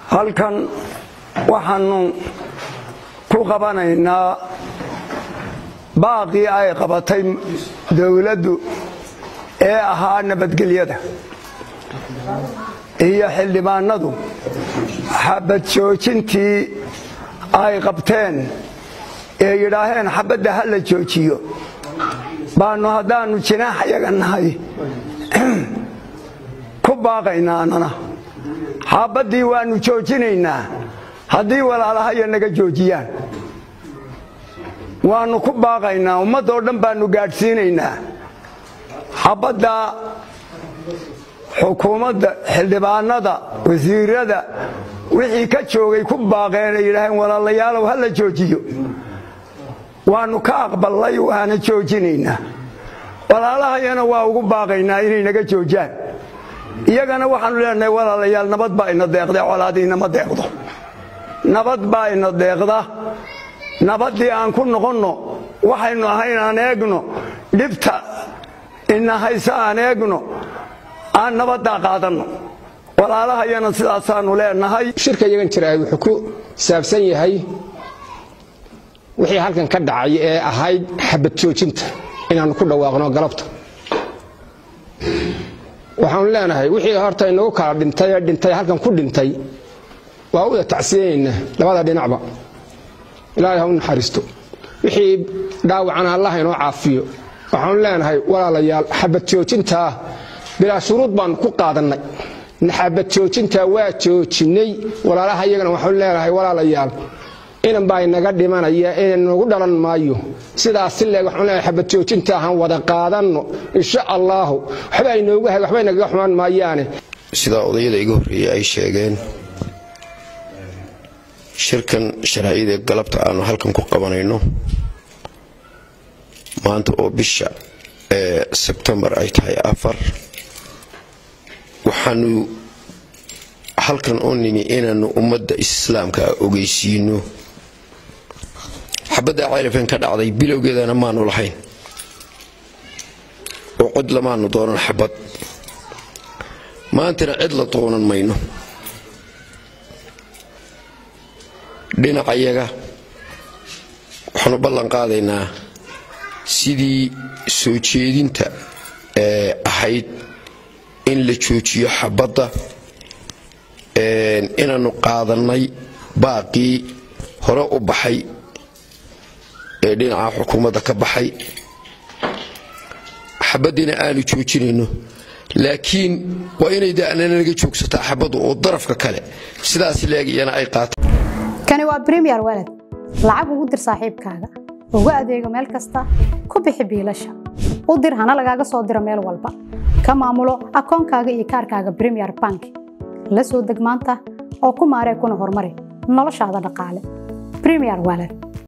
halkan waxaannu ku qabanaynaa baaqii ay qabatay dowladdu ee ahaa nabadgelyada iyo xildhibaanadu xabad joojintii ay qabteen ee yidhaaheen xabadda ha la joojiyo baannu haddaannu jinaax yaga nahay ku baaqaynaa annana xabaddii waannu joojinaynaa haddii walaalahaya naga joojiyaan waannu ku baaqaynaa ummaddoo dhan baannu gaadhsiinaynaa xabadda xukuumadda xildhibaanada wasiirada wixii ka joogay ku baaqeen ay yidhaaheen walaalayaalow ha la joojiyo waannu ka aqballay waana joojinaynaa walaalahayana waa ugu baaqaynaa inay naga joojaan iyagana waxaannu leenahay walaalayaal nabad baa ina deeqda colaadiinama deeqdo nabad baa ina deeqda nabaddii aan ku noqonno waxaynu ahayn aan eegno dhibta ina hayse aan eegno aan nabaddaa qaadanno walaalahayana sidaasaannu leenahay shirka iyagan jira wuxuu ku saabsan yahay wixii halkan ka dhacay ee ahayd xabad joojinta inaannu ku dhawaaqno galabta waxaanu leenahay wixii horta inagu kala dhintay ee dhintay halkan ku dhintay waa uda tacsiyanaynaa labada dhinacba ilaahay ha u naxariisto wixii dhaawacana allah inoo caafiyo waxaanu leenahay walaalayaal xabad joojintaa bilaa shuruud baannu ku qaadannay xabad joojintaa waa joojinnay walaalaha iyagana waxaanu leenahay walaalayaal inan baa inaga dhimanaya inagu dhalan maayo sidaas si leeg waxaan leenahay xabad joojinta han wada qaadanno insha allaahu waxba inoogu hag waxba inagaga xumaan maayaane sidaa odayada iga horreeyey ay sheegeen shirkan sharciyada galabta aanu halkan ku qabanayno maanta oo bisha ee sebtembar ay tahay afar waxaanu halkan oo nimi inaannu ummadda islaamka ogeysiino xabadda ceelifeen ka dhacday bilowgeedana maanu lahayn oo cod lamaanu doonan xabad maantana cid la doonan mayno dhinacayaga waxaanu ballan qaadaynaa sidii soo jeedinta ee ahayd in la joojiyo xabadda inaannu qaadannay baaqii hore u baxay ee dhinaca xukuumadda ka baxay xabaddiina aanu joojinayno laakiin waa inay daanana naga joogsataa xabaddu oo darafka kale sidaas leeg iyana ay qaata kani waa bremiyer walad lacag ugu dir saaxiibkaaga ugu adeego meel kasta ku bixi biilasha u dir hana lagaaga soo diro meel walba ka maamulo akoonkaaga iyo kaarkaaga bremiyer bank la soo deg maanta oo ku maaree kuna horumari noloshaada dhaqaale bremiyer walad